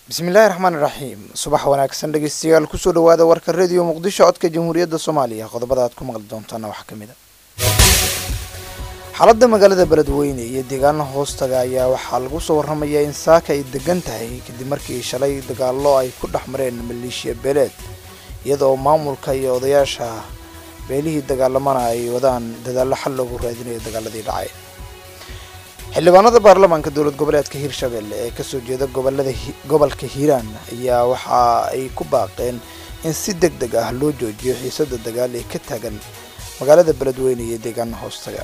bismillahi raxmaan iraxiim subax wanaagsan dhegeystayaal kusoo dhawaada warka rediyo muqdisho codka jamhuuriyadda soomaaliya qodobada aad ku maqli doontaana waxaa ka mid a xaaladda magaalada beledweyne iyo deegaana hoostaga ayaa waxaa lagu soo warramayaa in saaka ay degan tahay kadib markii shalay dagaallo ay ku dhex mareen maleeshiya beeleed iyadoo maamulka iyo odayaasha beelihii dagaalamana ay wadaan dadaallo xal loogu raadinayo dagaaladii dhacay xildhibaanada baarlamaanka dowlad goboleedka hirshabelle ee kasoo jeeda gobolada gobolka hiiraan ayaa waxa ay ku baaqeen in si deg deg ah loo joojiyo xiisada dagaal ee ka taagan magaalada beledweyne iyo deegaana hoostaga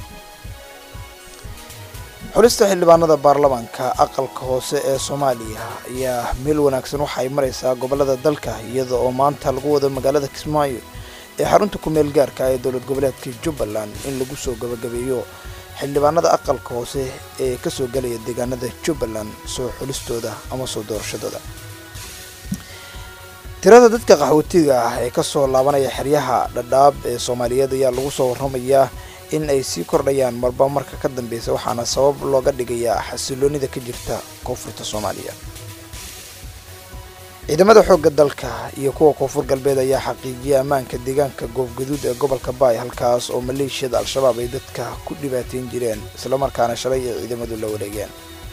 xulista xildhibaanada baarlamaanka aqalka hoose ee soomaaliya ayaa meel wanaagsan waxa ay mareysaa gobolada dalka iyada oo maanta lagu wado magaalada kismaayo ee xarunta ku-meel gaarka ee dowlad goboleedka jubbaland in lagu soo gabagabeeyo xildhibaanada aqalka hoose ee kasoo galaya deegaanada jubbaland soo xulistooda ama soo doorashadooda tirada dadka qaxootiga ah ee kasoo laabanaya xeryaha dhadhaab ee soomaaliyeed ayaa lagu soo warramayaa in ay sii kordhayaan marba marka ka dambeysa waxaana sabab looga dhigayaa xasiloonida ka jirta koonfurta soomaaliya ciidamada xoogga dalka iyo kuwa koonfur galbeed ayaa xaqiijiyay ammaanka deegaanka goofgaduud ee gobolka baay halkaas oo maleeshiyada al-shabaab ay dadka ku dhibaateyn jireen islamarkaana shalay ay ciidamadu la wareegeen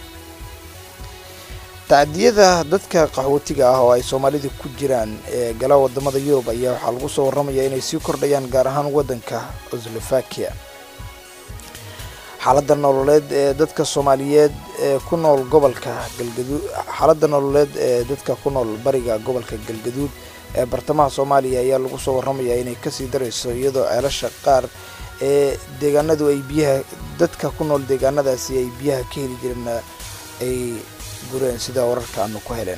tacdiyada dadka qaxootiga ah oo ay soomaalida ku jiraan ee gala wadamada yurub ayaa waxaa lagu soo warramayaa inay sii kordhayaan gaar ahaan waddanka oslovakia xaaladda nololeed ee dadka soomaaliyeed ee ku nool gobolka galgaduud xaaladda nololeed ee dadka ku nool bariga gobolka galgaduud ee bartamaha soomaaliya ayaa lagu soo warramayaa inay kasii darayso iyadoo ceelasha qaar ee deegaanadu ay biyaha dadka ku nool deegaanadaasi ay biyaha ka heli jireen ay gureen sida wararka aanu ku helen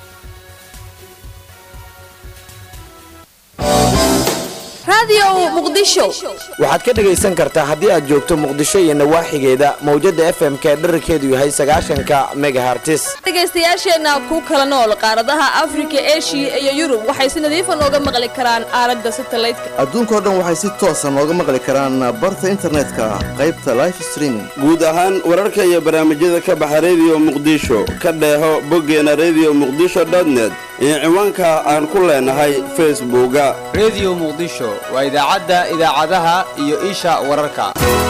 waxaad ka dhegaysan kartaa haddii aad joogto muqdisho iyo nawaaxigeeda mawjada f m ka dherarkeedu yahay sagaashanka megahartis dhegaystayaasheenna ku kala nool qaaradaha afrika eshiya iyo yurub waxay si nadiifa nooga maqli karaan aalada satalaydka adduunkao dhan waxay si toosa nooga maqli karaan barta internetka qaybta life streaming guud ahaan wararka iyo barnaamijyada ka baxa rediyo muqdisho ka dheeho boggeena rediyo muqdisho dotnet iyo ciwaanka aan ku leenahay facebooka rediyo muqdisho waa idaacadda idaacadaha iyo isha wararka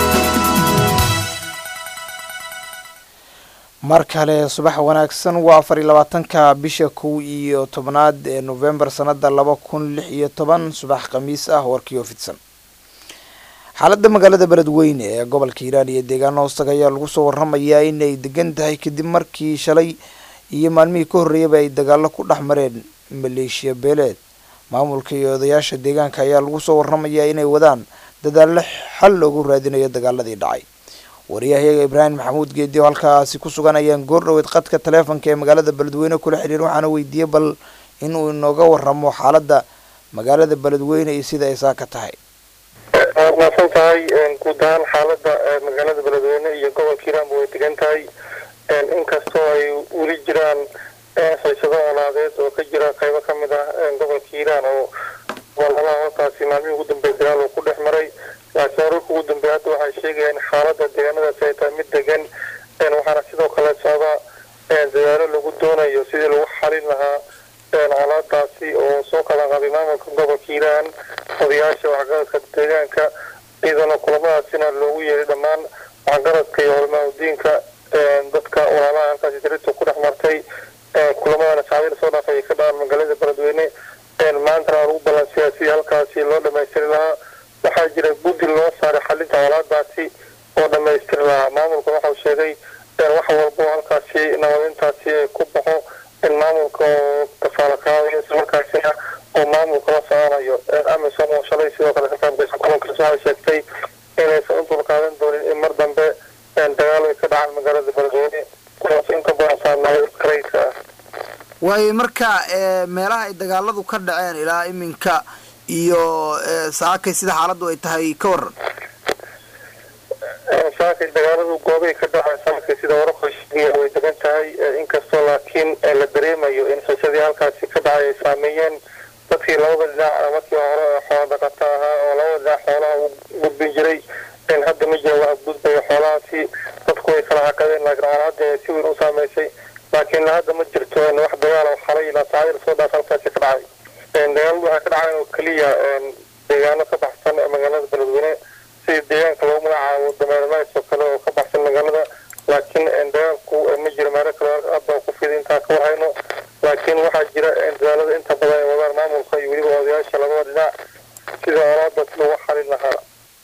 mar kale subax wanaagsan waa afar iyo labaatanka bisha kow iyo tobnaad ee novembar sanada laba kun lix iyo toban subax khamiis ah warkiioo fidsan xaaladda magaalada beledweyne ee gobolka hiiraan iyo deegaana hoostaga ayaa lagu soo warramayaa inay degan tahay kadib markii shalay iyo maalmihii ka horreeyaba ay dagaallo ku dhex mareen maleeshiya beeleed maamulka iyo odayaasha deegaanka ayaa lagu soo warramayaa inay wadaan dadaallo xal loogu raadinayo dagaaladii dhacay wariyahayaga ibraahim maxamuud geedi oo halkaasi ku sugan ayaan goor dhoweed qadka taleefonka ee magaalada beledweyne kula xidhiir waxaana weydiiyey bal inuu inooga warramo xaaladda magaalada beledweyne iyo sida ay saa ka tahay waad mahadsan tahay guud ahaan xaaladda magaalada beledweyne iyo gobolka hiiraanba way degan tahay inkastoo ay weli jiraan xiisado olaadeed oo ka jira qaybo ka mid ah gobolka hiiraan oo goboladaha hoostaasi maalmihii ugu dambeey dagaal uu ku dhex maray laakiin wararka ugu dambeeya hadda waxay sheegayaan xaaladda deegaanadaasi ay tahay mid degan waxaana sidoo kale socda dadaalo lagu doonayo sidii lagu xalin lahaa colaadaasi oo soo kala qaaday maamulka gobolka hiiraan odayaasha waxgaradka deegaanka iyadana kulamadaasina loogu yeeray dhammaan waxgaradka iyo culamaau diinka dadka walaalaha halkaasi dirita ku dhex martay kulamadana saacadii lasoo dhaafay ay ka dhacaan magaalada beledweyne maantana waa lagu balansiyaa sidii halkaasi loo dhamaystiri lahaa waxaa jira guddi loo saaray xalinta colaadaasi oo dhamaystiri lahaa maamulka waxau sheegay wax walbo halkaasi nabadintaasi ku baxo in maamulka oo kafaala qaadayo islamarkaasina oo maamulka la soconayo amisom oo shalay sidoo kale ka qaybgasha kulankaas waxay sheegtay inaysan u dulqaadan doonin in mar dambe dagaal ay ka dhacaan magaalada beledweyne kuwaas inta badan saamaayo karayska ah waayo marka meelaha ay dagaaladu ka dhaceen ilaa iminka iyo saakay sida xaaladdu ay tahay ka waran saakay dagaaladu goobay ka dhaceen saakay sida wararka sheegaya way degan tahay inkastoo laakiin la dareemayo in xiisadii halkaasi ka dhacay ay saameeyeen dadkii labada dhinac markii hore xoola dhaqata ahaa oo labada dhinac xoolaha u gudbin jiray hadda ma jira wax gudbaya xoolahaasi dadku way kala hakadeen laakiin colaada si weyn u saameysay laakiin hadda ma jirto wax dagaal oo xalay ilaa saacadii lasoo dhaaf halkaasi ka dhacay dagaaladu waxay ka dhaceen oo keliya deegaano ka baxsan magaalada beledweyne sida deegaanka loogu magacaabo dameerlays oo kale oo ka baxsan magaalada laakiin dagaalku ma jiro meelo kale hadda ku fiday intaan ka warhayno laakiin waxaa jira dadaalada inta badan ay wadaan maamulka iyo weliba odayaasha labada dhinac sida olaadaas lagu xalin lahaa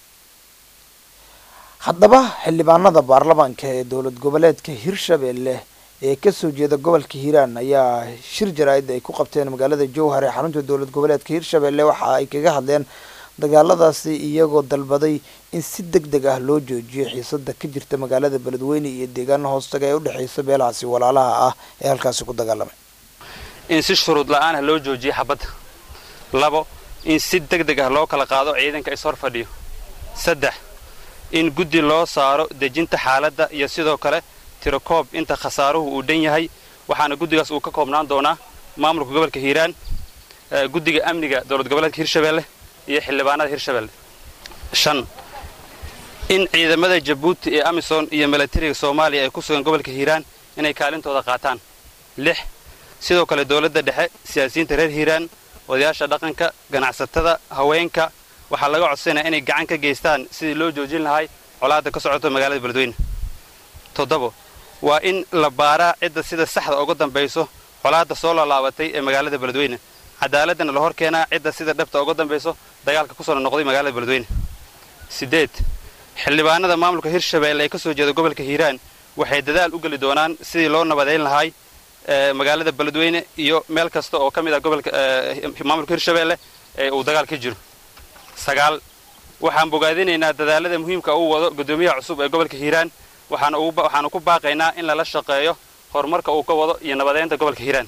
haddaba xildhibaanada baarlamaanka ee dowlad goboleedka hirshabelle ee kasoo jeeda gobolka hiiraan ayaa shir jaraa'id ay ku qabteen magaalada jowhar ee xarunta dowlad goboleedka hirshabelle waxa ay kaga hadleen dagaaladaasi iyagoo dalbaday in si deg deg ah loo joojiyo xiisada ka jirta magaalada beledweyne iyo deegaano hoostaga ee udhexeysa beelahaasi walaalaha ah ee halkaasi ku dagaalamay in si shuruud la-aan ah loo joojiyo xabadda labo in si deg deg ah loo kala qaado ciidanka ishor fadhiyo saddex in guddi loo saaro dejinta xaaladda iyo sidoo kale tirakoob inta khasaaruhu uu dhan yahay waxaana guddigaas uu ka koobnaan doonaa maamulka gobolka hiiraan guddiga amniga dowlad goboleedka hirshabelle iyo xildhibaanada hirshabelle shan in ciidamada jabuuti ee amisom iyo milatariga soomaaliya ee ku sugan gobolka hiiraan inay kaalintooda qaataan lix sidoo kale dowladda dhexe siyaasiyiinta reer hiiraan odayaasha dhaqanka ganacsatada haweenka waxaa laga codsanaya inay gacan ka geystaan sidii loo joojin lahay colaadda ka socoto magaalada beledweyne toddobo waa in la baaraa cidda sida saxda uga dambayso colaadda soo laalaabatay ee magaalada beledweyne cadaaladana la hor keenaa cidda sida dhabta uga dambayso dagaalka ku soo noqday magaalada beledweyne siddeed xildhibaanada maamulka hirshabelle ee ka soo jeeda gobolka hiiraan waxay dadaal u geli doonaan sidii loo nabadayn lahay magaalada beledweyne iyo meel kasta oo ka mid ah gobolka maamulka hirshabelle ee uu dagaal ka jiro sagaal waxaan bogaadinaynaa dadaalada muhiimka uu wado guddoomiyaha cusub ee gobolka hiiraan waxaanu ku baaqaynaa in lala shaqeeyo horumarka uu ka wado iyo nabadeynta gobolka hiiraan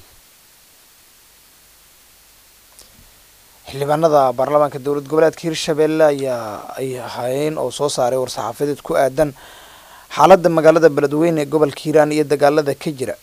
xildhibaanada baarlamaanka dowlad goboleedka hirshabelle ayaa ay ahaayeen oo soo saaray war-saxaafadeed ku aadan xaaladda magaalada beledweyne ee gobolka hiiraan iyo dagaalada ka jira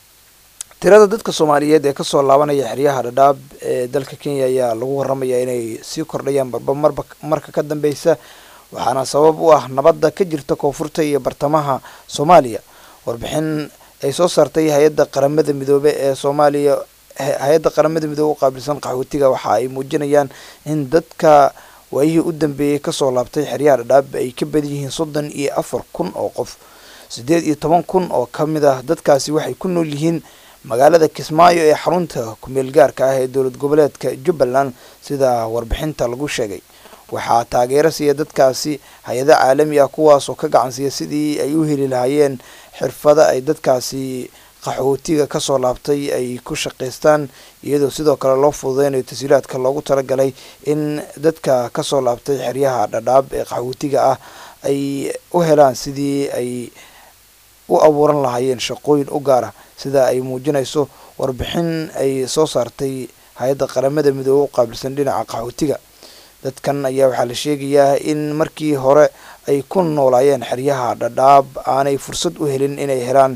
tirada dadka soomaaliyeed ee kasoo laabanaya xeryaha dhadhaab ee dalka kenya ayaa lagu waramayaa inay sii kordhayaan barba marba marka ka dambeysa waxaana sabab u ah nabadda ka jirta koonfurta iyo bartamaha soomaaliya warbixin ay soo saartay hay-adda qaramada midoobe ee soomaaliya hay-adda qaramada midoobe u qaabilsan qaxootiga waxa ay muujinayaan in dadka waayihii u dambeeyey kasoo laabtay xeryaha dhadhaab ay ka badan yihiin soddon iyo afar kun oo qof siddeed iyo toban kun oo ka mid ah dadkaasi waxay ku nool yihiin magaalada kismaayo ee xarunta kumeel gaarka ah ee dowlad goboleedka jubbaland sida warbixinta lagu sheegay waxaa taageero siiya dadkaasi hay-ado caalami ah kuwaasoo ka gacansiiya sidii ay u heli lahaayeen xirfado ay dadkaasi qaxootiga kasoo laabtay ay ku shaqaystaan iyadoo sidoo kale loo fududeynayo tashiilaadka loogu talagalay in dadka kasoo laabtay xeryaha dhadhaab ee qaxootiga ah ay u helaan sidii ay u abuuran lahaayeen shaqooyin u gaara sida ay muujinayso warbixin ay soo saartay hay-adda qaramada midoobe u qaabilsan dhinaca qaxootiga dadkan ayaa waxaa la sheegayaa in markii hore ay ku noolaayeen xeryaha dhadhaab aanay fursad u helin inay helaan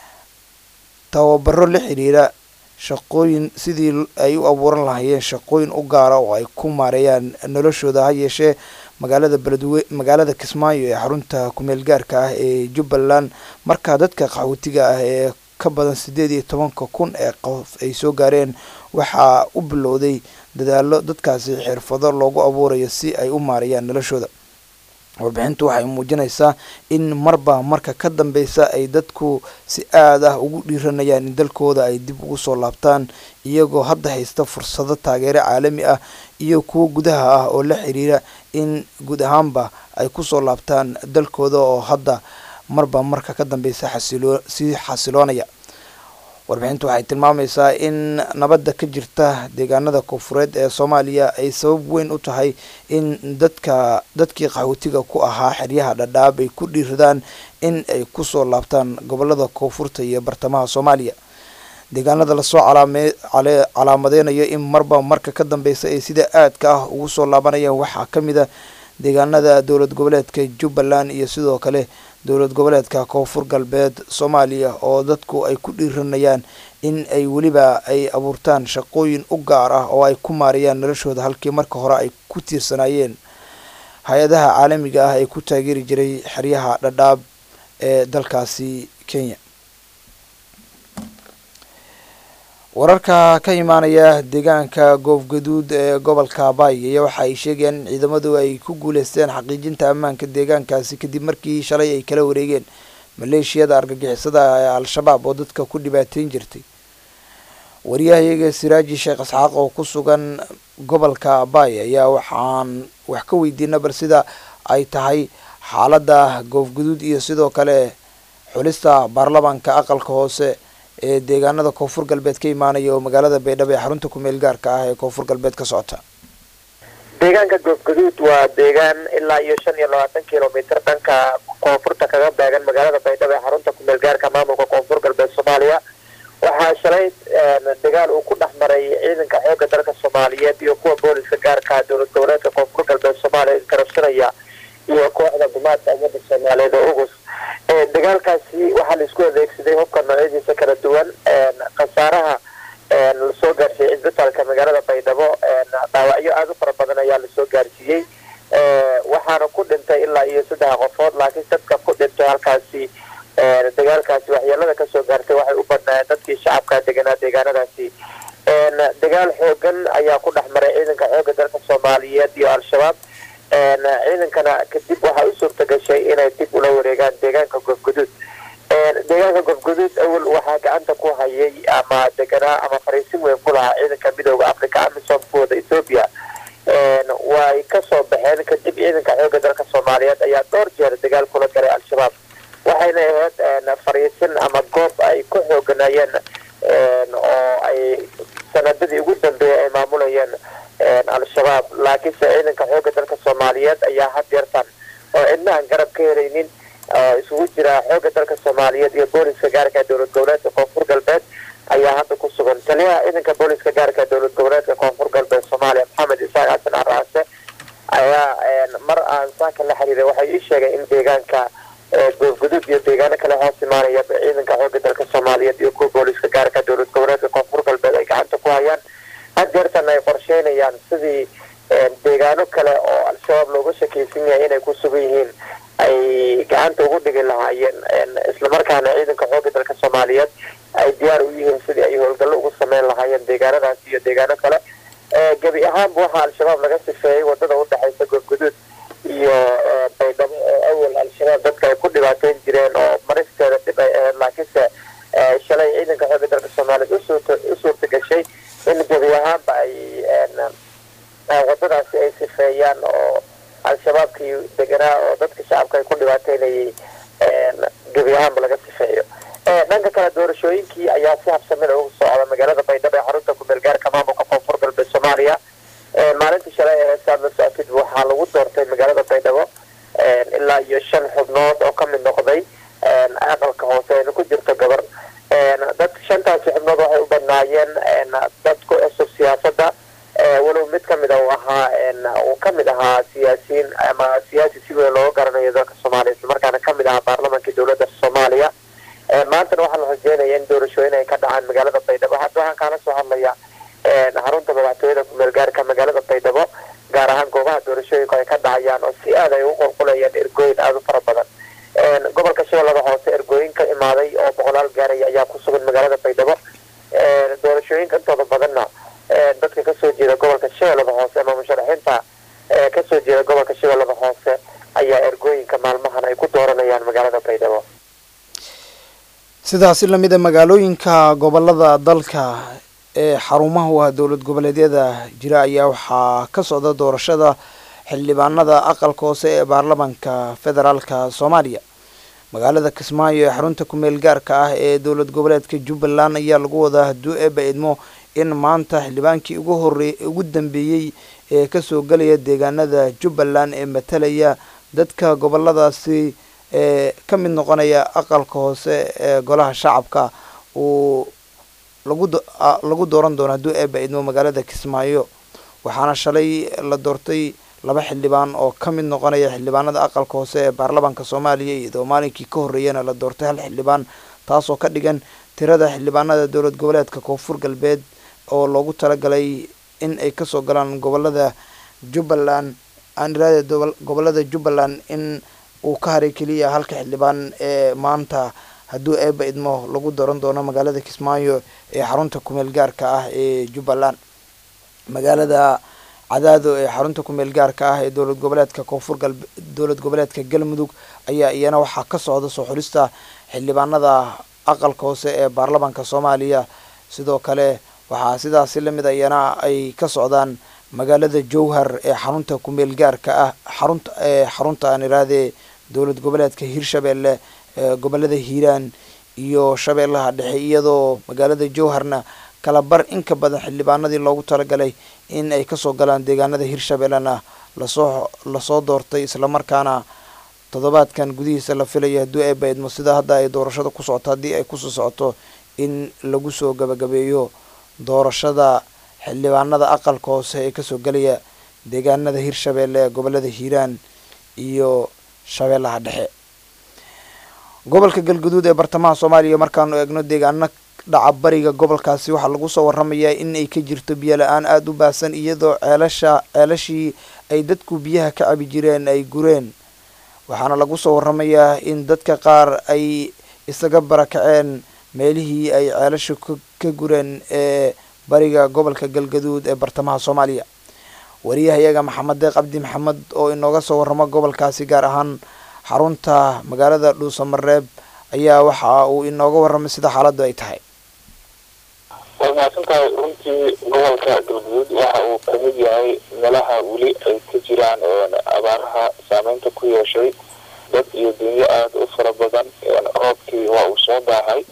tababaro la xiriira shaqooyin sidii ay u abuuran lahaayeen shaqooyin u gaara oo ay ku maareeyaan noloshooda ha yeeshee magaalada beledwe magaalada kismaayo ee xarunta kumeel gaarka ah ee jubbaland markaa dadka qaxootiga ah ee ka badan siddeed iyo tobanka kun ee qof ay soo gaareen waxaa u bilowday dadaalo dadkaasi xirfado loogu abuurayo si ay u maareeyaan noloshooda warbixintu waxay muujinaysaa in marba marka ka dambeysa ay dadku si aad ah ugu dhiiranayaan in dalkooda ay dib ugu soo laabtaan iyagoo hadda haysta fursado taageero caalami ah iyo kuwo gudaha ah oo la xiriira in guud ahaanba ay kusoo laabtaan dalkooda oo hadda marba marka ka dambeysa xasiloo sii xasiloonaya warbixintu waxay tilmaamaysaa in nabadda ka jirta deegaanada koonfureed ee soomaaliya ay sabab weyn u tahay in dadka dadkii qaxootiga ku ahaa xeryaha dhadhaab ay ku dhiiradaan in ay kusoo laabtaan gobolada koonfurta iyo bartamaha soomaaliya deegaanada lasoo calaame calaamadeynayo in marba marka ka dambeysa ay sida aadka ah ugu soo laabanayaan waxaa ka mid a deegaanada dowlad goboleedka jubbaland iyo sidoo kale dowlad goboleedka koonfur galbeed soomaaliya oo dadku ay ku dhiiranayaan in ay weliba ay abuurtaan shaqooyin u gaar ah oo ay ku maarayaan noloshooda halkii marka hore ay ku tiirsanaayeen hay-adaha caalamiga ah ee ku taageeri jiray xeryaha dhadhaab ee dalkaasi kenya wararka ka imaanaya deegaanka goofgaduud ee gobolka baay ayaa waxa ay sheegayaan in ciidamadu ay ku guuleysteen xaqiijinta ammaanka deegaankaasi kadib markii shalay ay kala wareegeen maleeshiyada argagixisada ee al-shabaab oo dadka ku dhibaateyn jirtay wariyahayaga siraaji sheekh isxaaq oo ku sugan gobolka baay ayaa waxaan wax ka weydiina bal sida ay tahay xaaladda goofguduud iyo sidoo kale xulista baarlamaanka aqalka hoose ee deegaanada koonfur galbeed ka imaanaya oo magaalada baydhabo ee xarunta kumeel gaarka ah ee koonfur galbeed ka socota deegaanka goofguduud waa deegaan ilaa iyo shan iyo labaatan kilomitr dhanka koonfurta kaga beegan magaalada baydhabo ee xarunta kumeel gaarka maamulka koonfur galbeed soomaaliya waxaa shalay dagaal uu ku dhex maray ciidanka xoogga dalka soomaaliyeed iyo kuwa booliska gaarka dowlad goboleedka koonfur galbeed soomaaliya isgarabsanaya iyo kooxda gumaadka ummadda soomaaliyeed oo ugus dagaalkaasi waxaa la isku adeegsaday hubka noocyadiisa kala duwan khasaaraha lasoo gaarsiiyey cisbitaalka magaalada baydhabo dhaawacyo aada u fara badan ayaa lasoo gaarsiiyey waxaana ku dhintay ilaa iyo saddex qofood laakiin dadka ku dhintay halkaasi dagaalkaasi waxyeelada kasoo gaartay waxay u badnaayeen dadkii shacabka deganaa deegaanadaasi dagaal xoogan ayaa ku dhex maray ciidanka xoogga dalka soomaaliyeed iyo al-shabaab ciidankana kadib waxaa u suurta gashay inay dib ula wareegaan deegaanka goofguduud deegaanka goofguduud awal waxaa gacanta ku hayay ama deganaa ama fariisin weyn ku lahaa ciidanka midooda africa amisom kuwada ethoopia way kasoo baxeen kadib ciidanka xoogga dalka soomaaliyeed ayaa dhowr jeer dagaal kula galay al-shabaab waxayna ahayd fariisin ama goob ay ku xooganayeen oo ay sanadadii ugu dambeeyay ay maamulayeen al-shabaab laakiinse ciidanka xoogga dalka soomaaliyeed ayaa had yeertan oo cidnahan garab ka helaynin isugu jira xoogga dalka soomaaliyeed iyo booliska gaarka dowlad goboleedka koonfur galbeed ayaa hadda ku sugan taliyaha ciidanka booliska gaarka dowlad goboleedka koonfur galbeed soomaaliya maxamed isaaq xasan araase ayaa mar aan saaka la xiriiray waxay ii sheegay in deegaanka goofguduud iyo deegaano kale hoos imaanaya ciidanka xoogga dalka soomaaliyeed iyo kuwa booliska gaarka dowlad goboleedka koonfur galbeed ay gacanta ku hayaan had jeertan ay qorsheynayaan sidii deegaano kale oo al-shabaab looga shakaysan yahay inay ku sugan yihiin ay gacanta ugu dhigi lahaayeen islamarkaana ciidanka xoogga dalka soomaaliyeed ay diyaar u yihiin sidii ay howlgallo ugu sameyn lahaayeen deegaanadaasi iyo deegaano kale gebi ahaanba waxaa al-shabaab laga sifeeyey wadada udhexaysa goofguduud iyo baydhabo oo awal al-shabaab dadka ay ku dhibaateyn jireen oo maristeeda dhib ay ahayd laakiinse shalay ciidanka xoogga dalka soomaaliyeed u suurta gashay in gebi ahaanba ay wadadaasi ay sifeeyaan oo al-shabaabkii deganaa oo dadka shacabka ay ku dhibaateynayay gebi ahaanba laga sifeeyo dhanka kale doorashooyinkii ayaa si habsamida ugu socda magaalada baydhabo ee xarunta kumeel gaarka maamulka koonfur galbeed soomaaliya maalintii shalay ee saad la socotid waxaa lagu doortay magaalada baydhabo ilaa iyo shan xubnood oo kamid noqday aqalka hoose ayna ku jirto gabar dad shantaasi xubnood waxay u badnaayeen dad ku cusub siyaasada walow mid kamid a uu ahaa uu kamid ahaa siyaasiyiin ama siyaasi si weyn looga garanayo dalka soomaaliya islamarkaana kamid ahaa baarlamaanka dowladda soomaaliya maantana waxaa la rajeynaya in doorashooyin ay ka dhacaan magaalada baydhabo hadda waxaan kaala soo hadlaya xarunta madaxtooyada kumeel gaarka magaalada baydhabo gaar ahaan goobaha doorashooyinku ay ka dhacayaan oo si aad ay ugu qulqulayaan ergooyin aada u fara badan gobolka shabeellada hoose ergooyin ka imaaday oo boqolaal gaaraya ayaa ku sugan magaalada baydhabo doorashooyinka intooda badanna dadka kasoo jeeda gobolka shabeellada hoose ama musharaxiinta kasoo jeeda gobolka shabeellada hoose ayaa ergooyinka maalmahan ay ku dooranayaan magaalada baydhabo sidaasi lamid a magaalooyinka gobolada dalka ee xarumaha u ah dowlad goboleedyada jira ayaa waxaa ka socda doorashada xildhibaanada aqalka hoose ee baarlamaanka federaalka soomaaliya magaalada kismaayo ee xarunta kumeel gaarka ah ee dowlad goboleedka jubbaland ayaa lagu wadaa hadduu eeba idmo in maanta xildhibaankii ugu horey ugu dambeeyey ee kasoo gelaya deegaanada jubbaland ee matalaya dadka goboladaasi ee ka mid noqonaya aqalka hoose ee golaha shacabka uu lagu lagu dooran doono hadduu eeba idmo magaalada kismaayo waxaana shalay la doortay laba xildhibaan oo ka mid noqonaya xildhibaanada aqalka hoose ee baarlamaanka soomaaliya iyadoo maalinkii ka horreeyana la doortay hal xildhibaan taasoo ka dhigan tirada xildhibaanada dowlad goboleedka koonfur galbeed oo loogu talagalay in ay kasoo galaan gobolada jubbaland aan iraada gobolada jubbaland in uu ka haray keliya halka xildhibaan ee maanta hadduu eeba idmo lagu daran doono magaalada kismaayo ee xarunta kumeel gaarka ah ee jubbaland magaalada cadaado ee xarunta kumeel gaarka ah ee dowlad goboleedka koonfur galbe dowlad goboleedka galmudug ayaa iyana waxaa ka socda soo xulista xildhibaanada aqalka hoose ee baarlamaanka soomaaliya sidoo kale waxaa sidaasi lamid a iyana ay ka socdaan magaalada jowhar ee xarunta kumeel gaarka ah xarunta ee xarunta aan irahdee dowlad goboleedka hirshabeelle ee gobolada hiiraan iyo shabeellaha dhexe iyadoo magaalada jowharna kala bar in ka badan xildhibaanadii loogu talagalay in ay kasoo galaan deegaanada hirshabeellena lasoo lasoo doortay islamarkaana toddobaadkan gudihiisa la filayo hadduu eeba idmo sida hadda ay doorashada ku socoto haddii ay kusoo socoto in lagu soo gabagabeeyo doorashada xildhibaanada aqalka hoose ee kasoo gelaya deegaanada hirshabeelle ee gobolada hiiraan iyo shabeellaha dhexe gobolka galguduud ee bartamaha soomaaliya markaanu eegno deegaano dhaca bariga gobolkaasi waxaa lagu soo waramayaa in ay ka jirto biyo la-aan aada u baahsan iyadoo ceelasha ceelashii ay dadku biyaha ka cabi jireen ay gureen waxaana lagu soo waramayaa in dadka qaar ay isaga barakaceen meelihii ay ceelasha ka gureen ee bariga gobolka galgaduud ee bartamaha soomaaliya wariyahayaga maxamed deeq cabdi maxamed oo inooga soo waramo gobolkaasi gaar ahaan xarunta magaalada dhuusamareeb ayaa waxa uu inooga warramay sida xaaladdu ay tahay way mahadsantahay runtii gobolka galguduud waxa uu kamid yahay meelaha weli ay ka jiraan abaaraha saameynta ku yeeshay dad iyo dunyo aada u fara badan roobkii waa uu soo baahay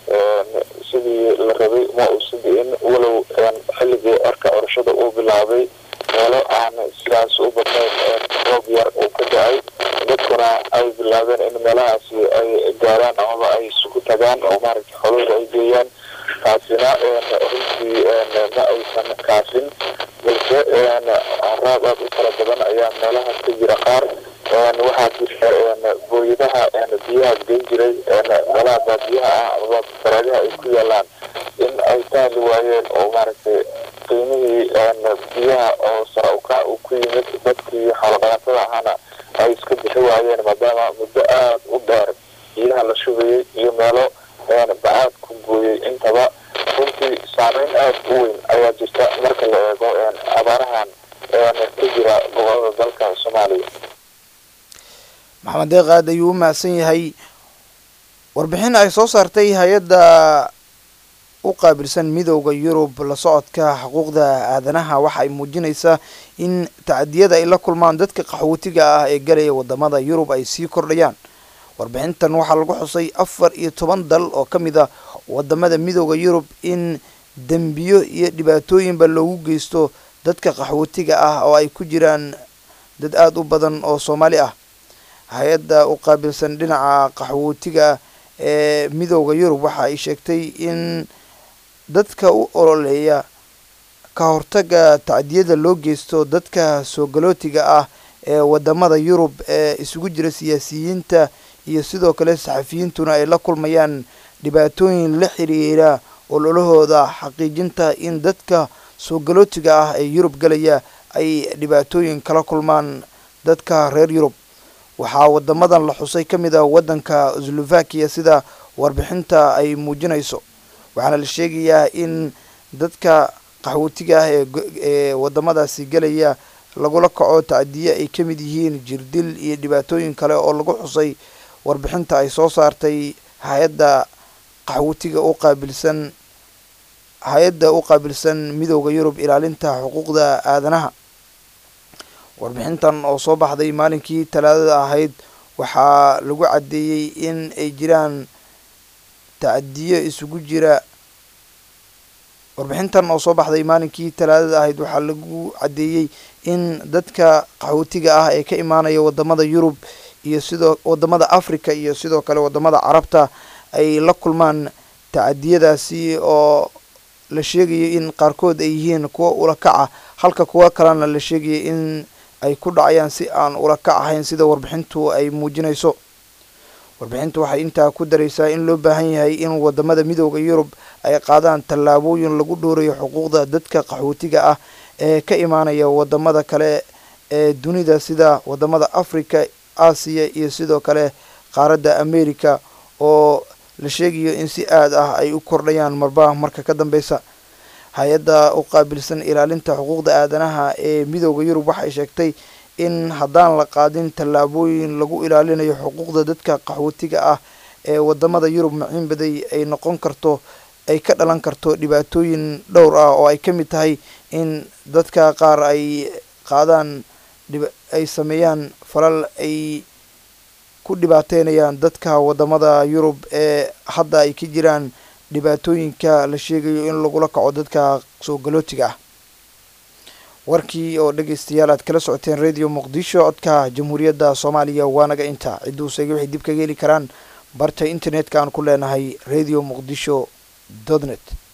sidii la rabay ma uusa di'in walow xilligii orka orashada uu bilaabay meelo aan sidaas u badnayn roob yar uu ka da-ay dadkuna ay bilaabeen in meelahaasi ay gaaraan amaba ay isugu tagaan oo maaragtay xolooda ay geeyaan taasina runtii ma aysan kaasin balse raab aada u fara badan ayaa meelaha ka jira qaar waxaa jirta booyadaha biyaha geyn jiray meelaha baadiyaha ah amaba faraadaha ay ku yaalaan in ay tahli waayeen oo maaragtay qiimihii biyaha oo sara ukac uu ku yimid dadkii xoolodhaqatada ahaana ay iska bixi waayeen maadaama muddo aada u dheer biyaha la shubayay iyo meelo bacaad ku gooyay intaba runtii saameyn aada u weyn ayaa jirta marka la eego abaarahan ka jira gobolada dalka soomaaliya maxamed deeq aad ayuu u mahadsan yahay warbixin ay soo saartay hay-adda u qaabilsan midowda yurub la socodka xuquuqda aadanaha waxa ay muujinaysaa in tacadiyada ay la kulmaan dadka qaxootiga ah ee galaya wadamada yurub ay sii kordhayaan warbixintan waxaa lagu xusay afar iyo toban dal oo ka mid a wadamada midowda yurub in dembiyo iyo dhibaatooyinba loogu geysto dadka qaxootiga ah oo ay ku jiraan dad aada u badan oo soomaali ah hay-adda u qaabilsan dhinaca qaxwootiga ee midowda yurub waxa ay sheegtay in dadka u ololeeya ka hortaga tacdiyada loo geysto dadka soogalootiga ah ee wadamada yurub ee isugu jira siyaasiyiinta iyo sidoo kale saxafiyiintuna ay la kulmayaan dhibaatooyin la xiriira ololahooda xaqiijinta in dadka soogalootiga ah ee yurub galaya ay dhibaatooyin kala kulmaan dadka reer yurub waxaa wadamadan la xusay ka mid ah waddanka slovakia sida warbixinta ay muujinayso waxaana la sheegayaa in dadka qaxwootiga ah ee wadamadaasi gelaya lagula kaco tacdiye ay ka mid yihiin jirdil iyo dhibaatooyin kale oo lagu xusay warbixinta ay soo saartay hay-adda qaxwootiga u qaabilsan hay-adda u qaabilsan midowda yurub ilaalinta xuquuqda aadanaha warbixintan oo soo baxday maalinkii talaadada ahayd waxaa lagu caddeeyey in ay jiraan tacadiyo isugu jira warbixintan oo soo baxday maalinkii talaadada ahayd waxaa lagu caddeeyey in dadka qaxootiga ah ee ka imaanaya wadamada yurub iyo sidoo wadamada africa iyo sidoo kale wadamada carabta ay la kulmaan tacadiyadaasi oo la sheegayo in qaarkood ay yihiin kuwa ula kaca halka kuwa kalena la sheegaya in ay ku dhacayaan si aan ula kac ahayn sida warbixintu ay muujinayso warbixintu waxay intaa ku daraysaa in loo baahan yahay in wadamada midowda yurub ay qaadaan tallaabooyin lagu dhowrayo xuquuqda dadka qaxootiga ah ee ka imaanaya wadamada kale ee dunida sida wadamada africa aasiya iyo sidoo kale qaaradda america oo la sheegayo in si aad ah ay u kordhayaan marba marka ka dambeysa hay-adda u qaabilsan ilaalinta xuquuqda aadanaha ee midooda yurub waxay sheegtay in haddaan la qaadin tallaabooyin lagu ilaalinayo xuquuqda dadka qaxwootiga ah ee wadamada yurub maciin baday ay noqon karto ay ka dhalan karto dhibaatooyin dhowr ah oo ay ka mid tahay in dadka qaar ay qaadaan ay sameeyaan falal ay ku dhibaateynayaan dadka wadamada yurub ee hadda ay ka jiraan dhibaatooyinka la sheegayo in lagula kaco dadka soo galootiga ah warkii oo dhegeystayaal aad kala socoteen radio muqdisho codka jamhuuriyadda soomaaliya waanaga inta ciduusega waxay dib kaga heli karaan barta internetka aan ku leenahay radio muqdisho dot net